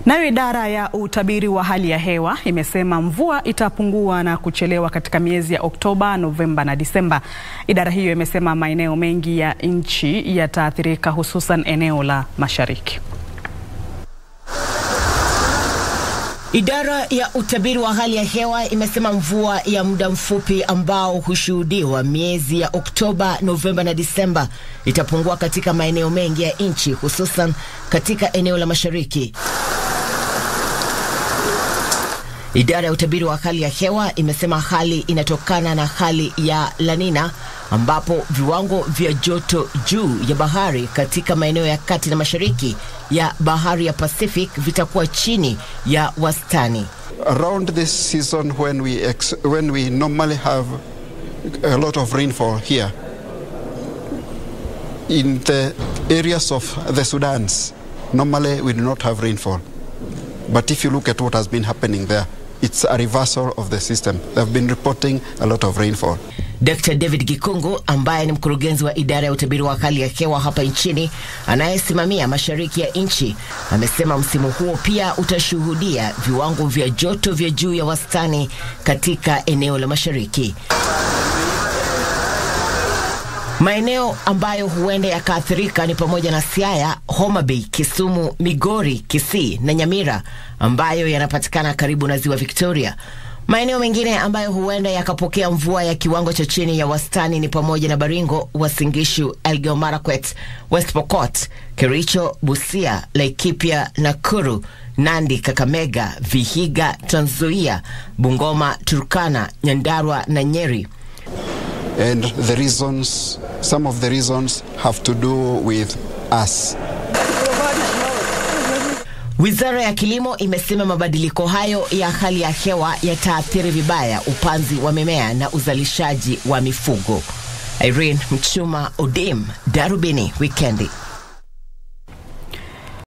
Nayo idara ya utabiri wa hali ya hewa imesema mvua itapungua na kuchelewa katika miezi ya Oktoba, Novemba na Disemba. Idara hiyo imesema maeneo mengi ya nchi yataathirika hususan eneo la Mashariki. Idara ya utabiri wa hali ya hewa imesema mvua ya muda mfupi ambao hushuhudiwa miezi ya Oktoba, Novemba na Disemba itapungua katika maeneo mengi ya nchi hususan katika eneo la Mashariki. Idara ya utabiri wa hali ya hewa imesema hali inatokana na hali ya La Nina ambapo viwango vya joto juu ya bahari katika maeneo ya kati na mashariki ya bahari ya Pacific vitakuwa chini ya wastani. Around this season when we ex when we normally have a lot of rainfall here in the areas of the Sudans normally we do not have rainfall but if you look at what has been happening there it's a reversal of the system. They've been reporting a lot of rainfall. Dr. David Gikungu ambaye ni mkurugenzi wa idara ya utabiri wa hali ya hewa hapa nchini anayesimamia mashariki ya nchi amesema msimu huo pia utashuhudia viwango vya joto vya juu ya wastani katika eneo la mashariki. Maeneo ambayo huenda yakaathirika ni pamoja na Siaya, Homa Bay, Kisumu, Migori, Kisii na Nyamira ambayo yanapatikana karibu na ziwa Victoria. Maeneo mengine ambayo huenda yakapokea mvua ya kiwango cha chini ya wastani ni pamoja na Baringo, Uasin Gishu, Elgeyo Marakwet, West Pokot, Kericho, Busia, Laikipia, Nakuru, Nandi, Kakamega, Vihiga, Trans Nzoia, Bungoma, Turkana, Nyandarua na Nyeri. And the reasons, some of the reasons have to do with us. Wizara ya Kilimo imesema mabadiliko hayo ya hali ya hewa yataathiri vibaya upanzi wa mimea na uzalishaji wa mifugo. Irene Mchuma, Odim, Darubini Wikendi.